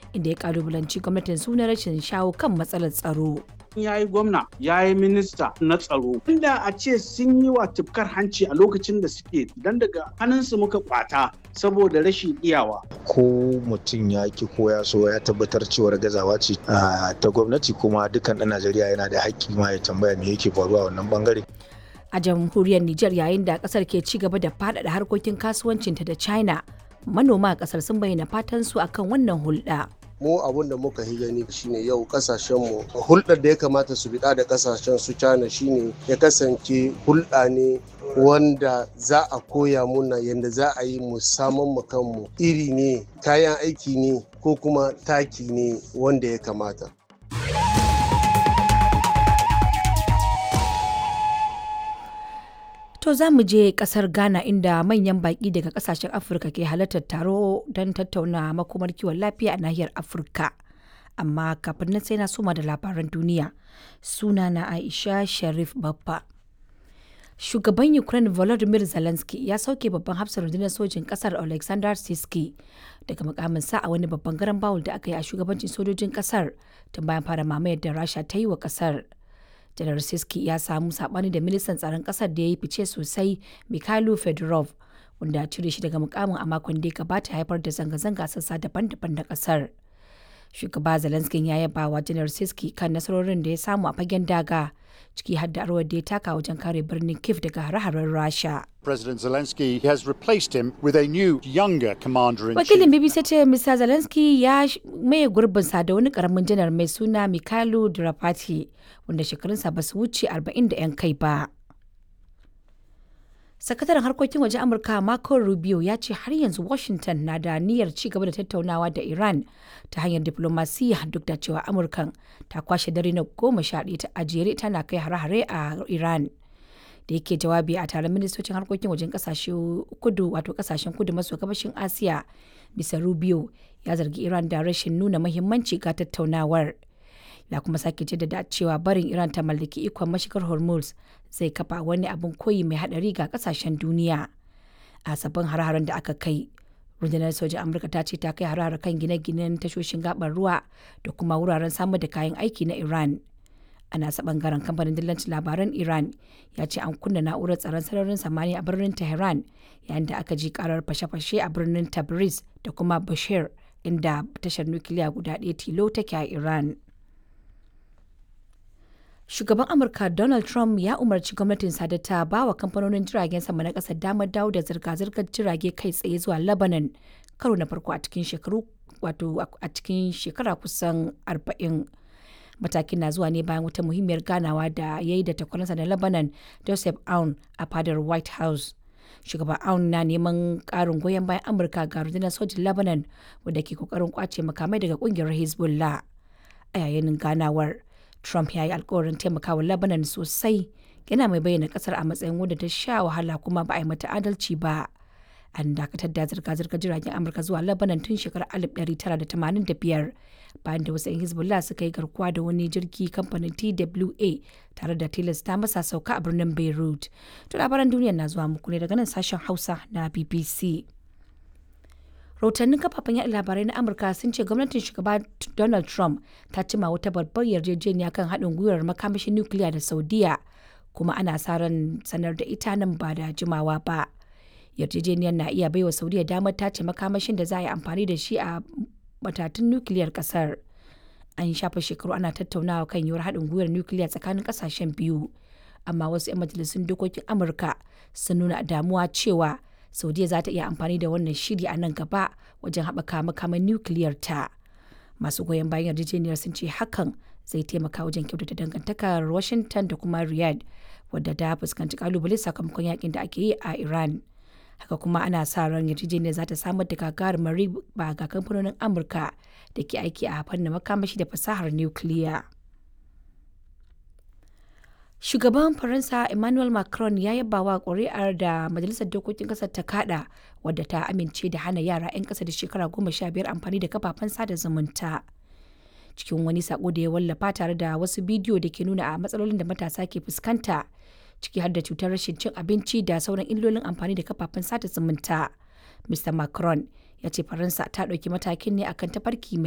inda ya kalubalanci gwamnatin suna rashin shawo kan matsalar tsaro. ya yi gwamna ya yi minista na tsaro inda a ce sun yi wa tufkar hanci a lokacin da suke don daga hannunsu muka kwata saboda rashin iyawa ko mutum ya ki ko ya so ya tabbatar cewar gazawa ce ta gwamnati kuma dukkan ɗan najeriya yana da haƙƙi ma ya tambaya me yake faruwa wannan bangare a jamhuriyar Nijar yayin da kasar ke ci gaba da faɗaɗa harkokin kasuwancinta da China manoma a kasar sun bayyana fatan su akan wannan hulɗa. mu abun da muka yi gani shine yau kasashen mu hulɗar da ya kamata su biɗa da kasashen su China shine ya kasance hulɗa ne wanda za a koya muna yadda za a yi mu saman mu kanmu iri ne kayan aiki ne ko kuma taki ne wanda ya kamata To za mu je kasar Ghana inda manyan baƙi daga kasashen Afirka ke halartar taro don tattauna makomar kiwon lafiya a nahiyar Afirka. Amma kafin nan sai na soma da labaran duniya. Suna na Aisha Sharif Baffa. Shugaban Ukraine Volodymyr Zelensky ya sauke babban hafsar rundunar sojin kasar Alexander Siski daga mukaminsa a wani babban garan bawul da aka yi a shugabancin sojojin kasar tun bayan fara mamayar da Rasha ta yi wa kasar. janar siski ya samu sabani da ministan tsaron kasar da ya yi fice sosai mikhailo fedorov wanda cire shi daga mukamin a makon da ya gabata haifar da zanga-zanga sassa daban-daban na kasar shugaba zelensky ya yaba wa janar siski kan nasarorin da ya samu a fagen daga ciki har da rawar da ya taka wajen kare birnin kiev daga hare-haren rasha President Zelensky has replaced him with a new, younger commander in chief. wakilin bbc ce mr zelensky ya maye gurbinsa da wani karamin janar mai suna mikhailo drapati wanda shekarunsa ba su wuce 40 da 'yan kai ba sakataren harkokin waje amurka marco rubio ya ce har yanzu washington na da niyyar ci gaba da tattaunawa da iran ta hanyar diplomasiya duk da cewa amurkan ta kwashe dare na goma sha ɗaya ta ajere tana kai hare-hare a iran da yake jawabi a taron ministocin harkokin wajen kasashe kudu wato kasashen kudu maso gabashin asiya bisa rubio ya zargi iran da rashin nuna mahimmanci ga tattaunawar ya kuma sake jaddada cewa barin iran ta mallaki ikon mashigar hormuz zai kafa wani abin koyi mai hadari ga kasashen duniya a sabbin har-haren da aka kai rundunar sojin amurka ta ce ta kai har kan gine-ginen tashoshin gabar ruwa da kuma wuraren samar da kayan aiki na iran a nasa bangaren kamfanin dillancin labaran iran ya ce an kunna na'urar tsaron sararin samani a birnin tehran yayin da aka ji karar fashe-fashe a birnin tabriz da kuma bashir inda tashar nukiliya guda ɗaya tilo take a iran shugaban amurka donald trump ya umarci gwamnatin da ta ba wa kamfanonin jiragen sama na ƙasar damar dawo da zirga-zirgar jirage kai tsaye zuwa lebanon karo na farko a cikin shekaru wato a cikin shekara kusan arba'in. matakin na zuwa ne bayan wata muhimmiyar ganawa da ya yi da takwaransa na lebanon joseph aun a fadar white house shugaban aun na neman karin goyon bayan amurka ga rundunar sojin lebanon wadda ke kokarin kwace makamai daga kungiyar hezbollah a yayin ganawar trump ya yi alkawarin taimakawa lebanon sosai yana mai bayyana kasar a matsayin wadda ta sha wahala kuma ba a yi mata adalci ba an dakatar da zirga-zirgar jiragen amurka zuwa lebanon tun shekarar 1985 bayan da wasu 'yan hezbollah suka yi garkuwa da wani jirgi kamfanin twa tare da tilasta masa sauka a birnin beirut to labaran duniya na zuwa muku ne daga nan sashen hausa na bbc rahotannin kafafen yaɗa labarai na amurka sun ce gwamnatin shugaba donald trump ta cima wata babbar yarjejeniya kan haɗin gwiwar makamashin nukiliya da saudiya kuma ana sa ran sanar da ita nan ba da jimawa ba yarjejeniyar na iya baiwa saudiya damar tace makamashin da za a yi amfani da shi a matatun nukiliyar kasar an shafa shekaru ana tattaunawa kan yiwuwar haɗin gwiwar nukiliya tsakanin ƙasashen biyu amma wasu 'yan majalisun dokokin amurka sun nuna damuwa cewa saudiya za ta iya amfani da wannan shiri a nan gaba wajen haɓaka makaman nukiliyar ta masu goyon bayan yarjejeniyar sun ce hakan zai taimaka wajen kyautata dangantakar washington da kuma riyadh wadda ta fuskanci kalubale sakamakon yakin da ake yi a iran haka kuma ana sa ran yarjejeniyar za ta samar da gagarumar riba ga kamfanonin amurka da ke aiki a fannin makamashi da fasahar nukiliya shugaban faransa emmanuel macron ya yaba wa ƙuri'ar da majalisar dokokin ƙasar ta kada wadda ta amince da hana yara 'yan ƙasa da shekara goma sha biyar amfani da kafafen sada zumunta cikin wani sako da ya wallafa tare da wasu bidiyo da ke nuna a matsalolin da matasa ke fuskanta ciki har da cutar rashin cin abinci da sauran illolin amfani da kafafen sada zumunta. Mr. Macron ya ce Faransa ta ɗauki matakin ne akan tafarki mai